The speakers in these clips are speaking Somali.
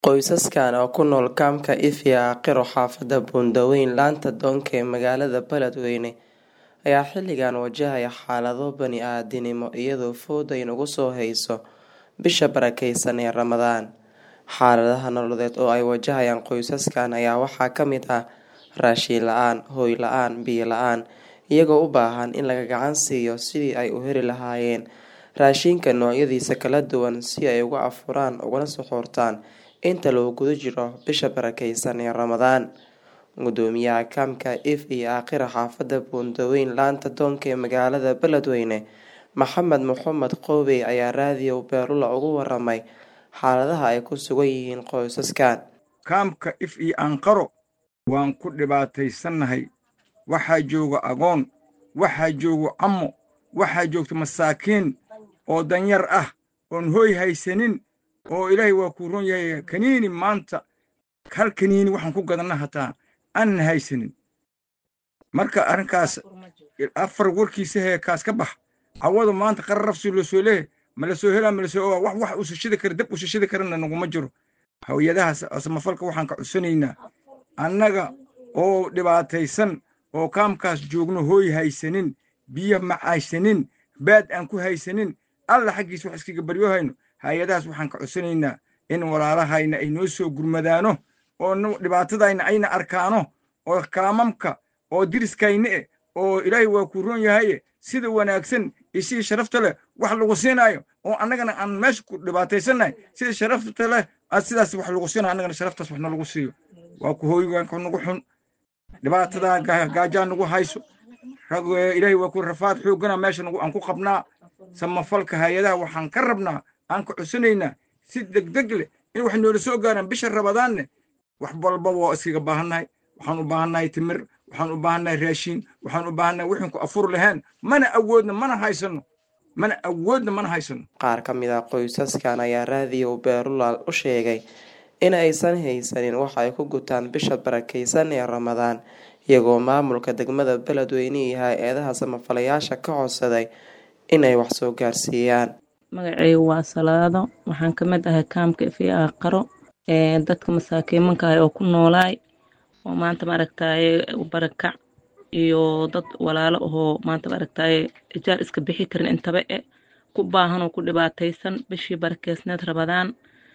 Qoysaskan oo ku nool kaamka Ifya Aqiro xaafadda Buundaweyn laanta Doonka ee magaalada Beledweyne ayaa xilligan wajahaya xaalado bani'aadamnimo iyadoo fowda inagu soo hayso bisha barakeysan ee Ramadaan. Xaaladaha nololeed oo ay wajahayaan qoysaskan ayaa waxaa ka mid ah raashin la'aan, hoy la'aan, biyo la'aan, iyagoo u baahan in laga gacan siiyo sidii ay u heli lahaayeen raashinka noocyadiisa kala duwan si ay uga afuraan ugana suxuurtaan inta lagu guda jiro bisha barakeysan ee Ramadaan. Guddoomiyaha kaamka Ifya Aqiro xaafadda Buundaweyn laanta Doonka ee magaalada Beledweyne, Maxamed Mohamed Qoobey ayaa raadiyo Beerula uga waramay xaaladaha ay ku sugan yihiin qoysaskan. kaamka Ifya Aqiro waan ku dhibaataysannahay waxaa jooga agoon waxaa jooga cammo waxaa joogta masaakiin oo danyar ah oon hooy haysanin oo ilaahay waa kuu ron yahay kaniini maanta hal kaniini waxaan ku gadanna hataa aanan haysanin marka arrinkaas afar warkiisa hee kaas ka bax cawadu maanta qararafsi la soo leehay ma la soo helaa ma la soo ogaa wax wax usashada kara dab usashada karana naguma jiro hawiyadahaas samafalka waxaan ka codsanaynaa annaga oo dhibaataysan oo kaamkaas joogno hooy haysanin biyo ma haysanin baad aan ku haysanin alla xaggiisa wax iskaga baryohayno hay-adahaas waxaan ka codsanaynaa in walaalahayna ay noo soo gurmadaano oo dhibaatadayna ayna arkaano oo kaamamka oo diriskayna eh oo ilaahay waa kuu ron yahaye sida wanaagsan iyo sidii sharafta leh wax lagu siinaayo oo annagana aan meesha ku dhibaataysannahay sida sharafta leh aad sidaas wax lagu siinayo annagana sharaftaas waxna lagu siiyo waa ku hooygaanka nagu xun dhibaatadaa gaajaa nagu hayso ilaahay waa ku rafaad xooggana meesha aan ku qabnaa samafalka hay-adaha waxaan ka rabnaa aan ka codsanaynaa si degdeg leh in wax noola soo gaaraan bisha rabadaanne wax walbaba waa iskaga baahannahay waxaan u baahannahay timir waxaan u baahannahay raashiin waxaan u baahannahay wixin ku afur lahayn mana awoodna mana haysano mana awoodna mana haysano Qaar ka mid ah qoysaskan ayaa raadiyo Beerula u sheegay in aysan haysanin wax ay ku gutaan bisha barakeysan ee Ramadaan iyagoo maamulka degmada Beledweyne iyo hay-adaha samafalayaasha ka codsaday inay wax soo gaarsiiyaan. magacaygu waa salaado waxaan ka mid ahay kaamka Ifya Aqiro ee dadka masaakiimanka ah oo ku noolaay oo maanta maaragtaaye barakac iyo dad walaalo ahoo maanta maaragtaaye ijaar iska bixi karin intaba e ku baahan oo ku dhibaataysan bishii barakeysneed rabadaan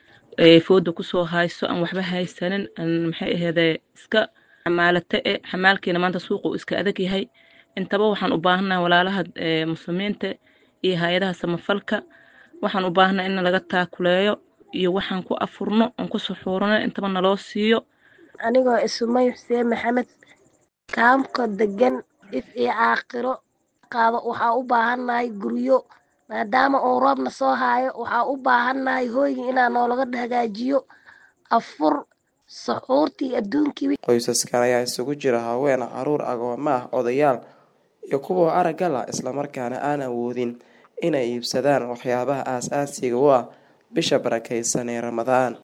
ee fooda kusoo hayso aan waxba haysanin aan maxay aheedee iska xamaalate e xamaalkiina maanta suuqa uu iska adag yahay intaba waxaan u baahannahay walaalaha muslimiinta iyo hay-adaha samafalka waxaan u baahannahay in laga taakuleeyo iyo waxaan ku afurno oon ku suxuurno intaba naloo siiyo anigoo isumay xuseen maxamed kaamka degan Ifya Aqiro qaado waxaa u baahannahay guryo maadaama uu roobna soo haayo waxaa u baahannahay hooyga inaa noolaga hagaajiyo afur suxuurtii adduunkii Qoysaskan ayaa isugu jira haween, caruur, agoomo ah, odayaal iyo kuwa aragga la isla markaana aan awoodin inay iibsadaan waxyaabaha aasaasiga u ah bisha barakeysan ee Ramadaan.